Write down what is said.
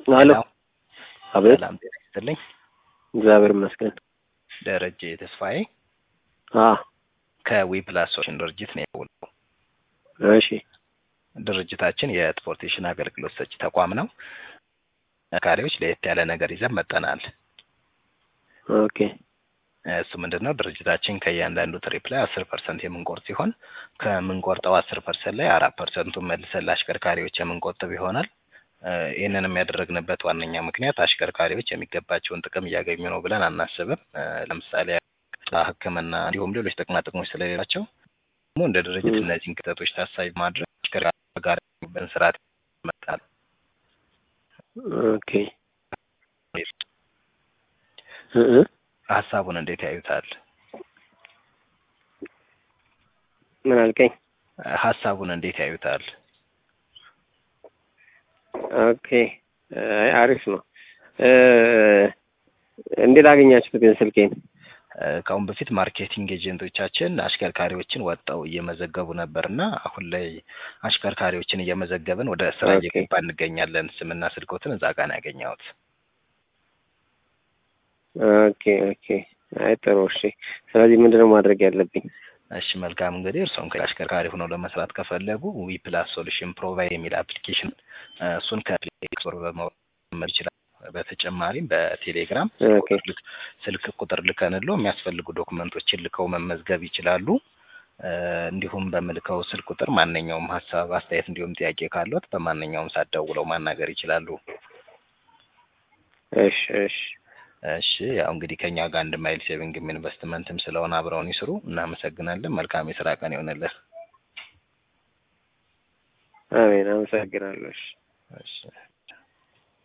አሎ አቤት ሰላም ጤና ይስጥልኝ። እግዚአብሔር ይመስገን ደረጀ ተስፋዬ አ ከዊፕላስ ሶሉሽን ድርጅት ነው የደወልኩት። እሺ ድርጅታችን የትራንስፖርቴሽን አገልግሎት ሰጪ ተቋም ነው። ተሽከርካሪዎች ለየት ያለ ነገር ይዘን መጠናል። ኦኬ እሱ ምንድን ነው ድርጅታችን ከእያንዳንዱ ትሪፕ ላይ አስር ፐርሰንት የምንቆርጥ ሲሆን ከምንቆርጠው አስር ፐርሰንት ላይ አራት ፐርሰንቱን መልሰን ለአሽከርካሪዎች የምንቆጥብ ይሆናል። እ ይህንንም ያደረግንበት ዋነኛ ምክንያት አሽከርካሪዎች የሚገባቸውን ጥቅም እያገኙ ነው ብለን አናስብም። እ ለምሳሌ ሕክምና እንዲሁም ሌሎች ጥቅማ ጥቅሞች ስለሌላቸው ደግሞ እንደ ድርጅት ም። እነዚህን ክፍተቶች ታሳቢ በማድረግ አሽከርካሪ ጋር የሚበን ስርዓት ይመጣል። ኦኬ እ እ ሀሳቡን እንዴት ያዩታል? ምን አልከኝ? ሀሳቡን እንዴት ያዩታል? ኦኬ አይ አሪፍ ነው። እ እንዴት አገኛችሁት ግን ስልኬን? እ ከአሁን በፊት ማርኬቲንግ ኤጀንቶቻችን አሽከርካሪዎችን ወጥተው እየመዘገቡ ነበር እና አሁን ላይ አሽከርካሪዎችን እየመዘገብን ወደ ስራ ኦኬ እየገባ እንገኛለን። ስምና ስልኮትን እዛ ጋር ነው ያገኘሁት። ኦኬ ኦኬ አይ ጥሩ እሺ። ስለዚህ ምንድነው ማድረግ ያለብኝ? እሺ መልካም እንግዲህ እርስዎም ከአሽከርካሪ ሆነው ለመስራት ከፈለጉ ዊ ፕላስ ሶሉሽን ፕሮቫይድ የሚል አፕሊኬሽን እ እሱን ከፕሌይ ስቶር በመውረድ ይችላል። በተጨማሪም በቴሌግራም ስልክ ኦኬ ቁጥር ልክ ስልክ ቁጥር ልከንለው የሚያስፈልጉ ዶክመንቶችን ልከው መመዝገብ ይችላሉ። እ እንዲሁም በምልከው ስልክ ቁጥር ማንኛውም ሀሳብ፣ አስተያየት እንዲሁም ጥያቄ ካለዎት በማንኛውም ሰዓት ደውለው ማናገር ይችላሉ። እሺ እሺ እሺ ያው እንግዲህ ከኛ ጋር አንድ ማይል ሴቪንግም ኢንቨስትመንትም ስለሆነ አብረውን ይስሩ። እናመሰግናለን። መልካም የስራ ቀን ይሆንልህ። አሜን አመሰግናለሁ። እሺ እሺ